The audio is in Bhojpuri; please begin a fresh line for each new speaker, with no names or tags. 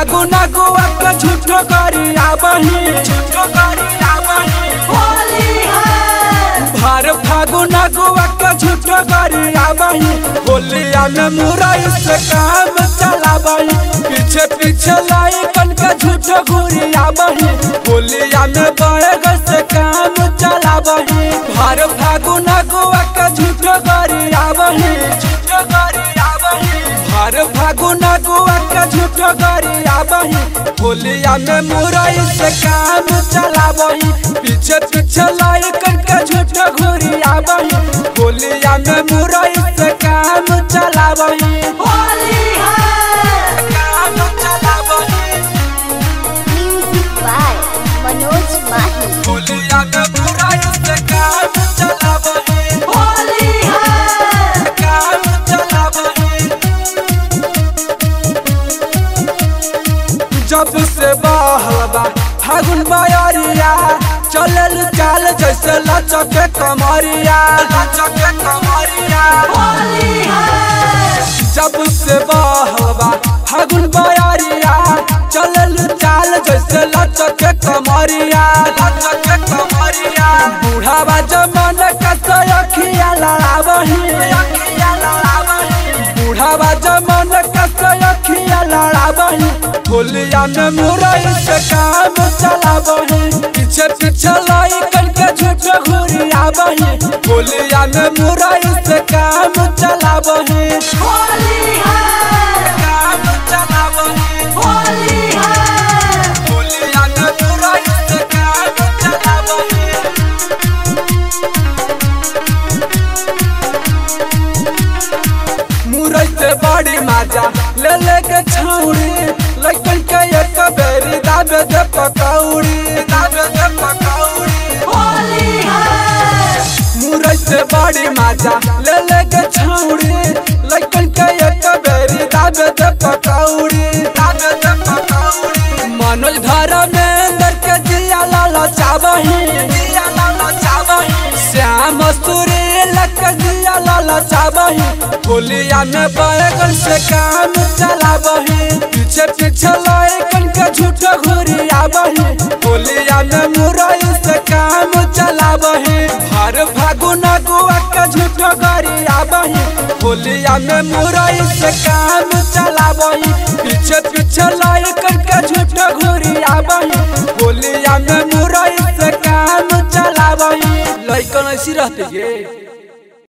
फागुन गुआ के झूठो करी आबही झूठो करी आबही
होली है
भर फागुन गुआ के झूठो करी आबही होलिया में मुरई से काम चलाबही पीछे पीछे लाई कन के झूठो घूरी आबही होलिया में बैग से काम चलाबही भर फागुन गुआ के झूठो करी आबही झूठो करी आबही भर फागुन गुआ के झूठो करी आबही होलिया में मुरई से काम चलाबही पीछे पीछे लाई कन के झूठो घूरी आबही होलिया में मुरई से काम चलाबही
होली है
काम चलाबही
Music by Manoj Mahi.
होलिया में मुरई से काम चलाबही
होली है
काम चलाबही जब से बहलबा फागुन बयरिया चलल चाल जैसे लचक कमरिया लचक कमरिया
होली है
जब से बहलबा फागुन बयरिया चलल चाल जैसे लचक कमरिया लचक कमरिया बूढ़ावा जमन कस अखिया लड़ावही अखिया लड़ावही बूढ़ावा जमन कस अखिया लड़ावही होलिया में मुरई से काम चलावही पीछे पीछे लाई कन के झूठ घूरी आवही होलिया में मुरई से काम चलावही
होली है
काम चलावही
होली है
होलिया में मुरई से काम चलावही मुरई से बड़ी माजा ले ले के छौड़ी लइकन के एक बेरी दाबे दे पकौड़ी दाबे दे पकौड़ी
होली है
मुरई से बड़ी माजा ले ले के छौड़ी लइकन के एक बेरी दाबे दे पकौड़ी दाबे दे पकौड़ी मनोज धर्मेंद्र के जिया लाला चाबही जिया लाला चाबही श्याम सूरी लक जिया लाला चाबही होलिया में बैगन से काम चलाबही पीछे पीछे लइकन के झूठ घूरी आबही होलिया में मुरई से काम चलाबही भर फागुन गुआ के झूठ करी आबही होलिया में मुरई से काम चलाबही पीछे पीछे लइकन के झूठ घूरी आबही होलिया में मुरई से काम चलाबही लइकन ऐसी रहते ये